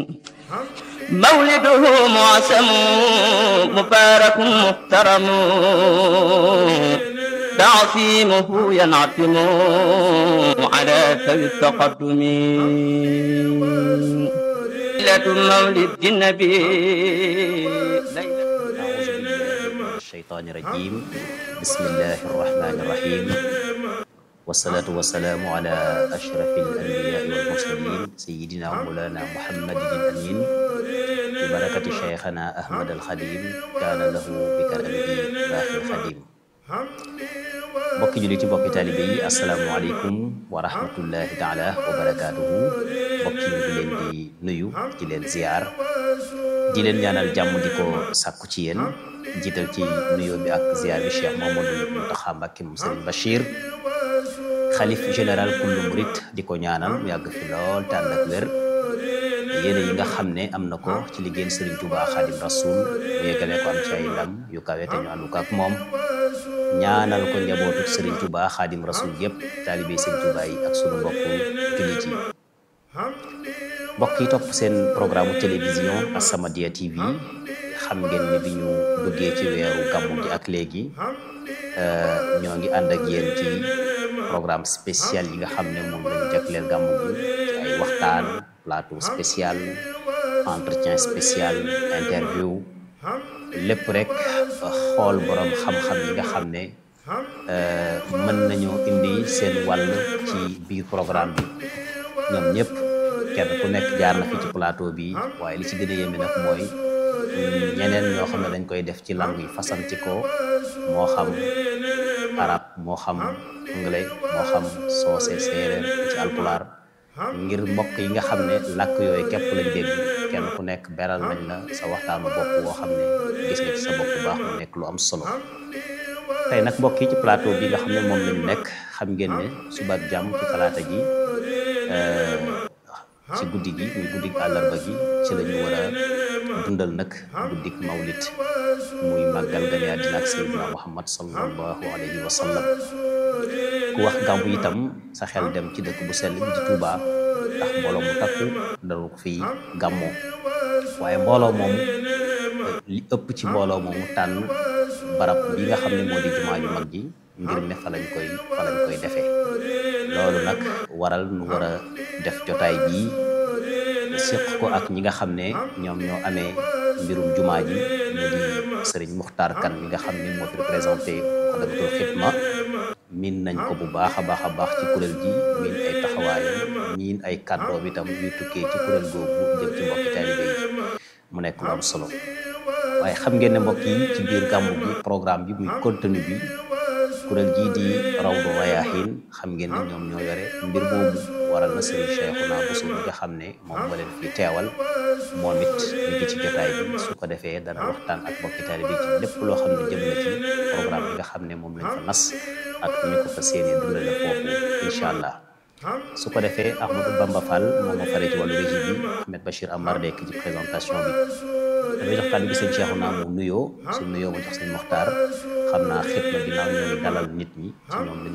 مولده معسم مبارك محترم تعصيمه ينعتم على ذوي التقدم ليلة مولد النبي أعوذ بالله من الشيطان الرجيم بسم الله الرحمن الرحيم والصلاة والسلام على أشرف الأنبياء والمرسلين سيدنا مولانا محمد الأمين ببركة شيخنا أحمد الخديم كان له بكرمه باقي الخديم mbokki juliti mbokki taalibe yi asalaamualeykum wa rahmatullahi taala wa barakaatuhu mbokki ñu ngi leen di nuyu di leen ziar di leen ñaanal jàmm di ko sàkku ci yéen jiital ci nuyoo bi ak ziar bi Cheikh Mamadou Mountakha Mbacké moom Serigne Bachir xalif général kullu murit di ko ñaanal mu yàgg fi lool te ànd ak wér yéene yi nga xam ne am na ko ci liggéeyal Serigne Touba Khadim Rasoul mu yeggale ko am ci ay ndam yu kawe te ñu àndu ko ak moom ñaanal ko njabootu Serigne Touba Khadim Rasoul yëpp taalibe Serigne Touba yi ak sunu mbokku jullit yi mbokk yi topp seen programme télévision As-Samadiyya TV xam ngeen ni bi ñu duggee ci weeru gàmmu gi ak léegi ñoo ngi ànd ak yéen ci programme spécial yi nga xam ne moom lañu jagleel gàmmu gi ci ay waxtaan plateau spécial entretien spécial interview lépp rek xool borom xam-xam yi nga xam ne mën nañoo indi seen wàll ci biir programme bi ñoom ñëpp kenn ku nekk jaar na fi ci plateau bi waaye li ci gën a yéeme nag mooy ñeneen ñoo xam ne dañ koy def ci langue yi fasanti ko moo xam arab moo xam anglais moo xam soose séeréer ci alpulaar ngir mbokk yi nga xam ne làkk yooyu képp lañ dégg kenn ku nekk beral nañ la sa waxtaanu bopp woo xam ne gis nga ci sa bopp bu baax mu nekk lu am solo tey nag mbokk yi ci plateau bi nga xam ne moom lañu nekk xam ngeen ne suba ak jàmm ci talaata ji ci guddi gi muy guddi àllarba gi ci la ñu war a dundal nag guddik mawlit muy màggal gane àddina ak sayyidina muhammad sallallahu alayhi wa sallam ku wax gàmmu itam sa xel dem ci dëkk bu sell bi di Touba ndax mbooloo mu takku daru ko fi gàmmoo waaye mbooloo moomu li ëpp ci mbooloo moomu tànn barab bi nga xam ne moo di jumaa ju mag ji ngir ne fa lañ koy fa lañ koy defee loolu nag waral nu war a def jotaay bii séq ko ak ñi nga xam ne ñoom ñoo amee mbirum jumaa ji mu di sëriñ Muxtaar Kan mi nga xam ne moo fi représenté Moukhaddamatoul Khidma miin nañ ko bu baax a baax a baax ci kuréel gi miin ay taxawaayam miin ay kàddoom itam yuy tukkee ci kuréel googu jëm ci mbokki taalibe yi mu nekk lu am solo waaye xam ngeen ne mbokk yi ci biir gàmmu gi programme bi muy contenu bi kuréel gii di Rawdu Rayaahiin xam ngeen ne ñoom ñoo yore mbir moomu waral na Serigne Cheikhouna Bousso mi nga xam ne moom moo leen fi teewal moom it ñu ngi ci jotaay bi su ko defee dana waxtaan ak mbokki taalibe bi ci lépp loo xam ne jëm na ci programme bi nga xam ne moom lañ fa nas ak ñu ko fa séenee dundale foofu incha allah su ko defee Ahmadou Bamba Fall moom moo faree ci wàllu régie bi Ahmed Bachir Amar nekk ci présentation bi damay jox kàddu gi sëñ Cheikhouna mu nuyoo su nuyoo ma jox sëñ Moxtaar xam naa xitma ginnaaw ñooy dalal nit ñi ci ñoom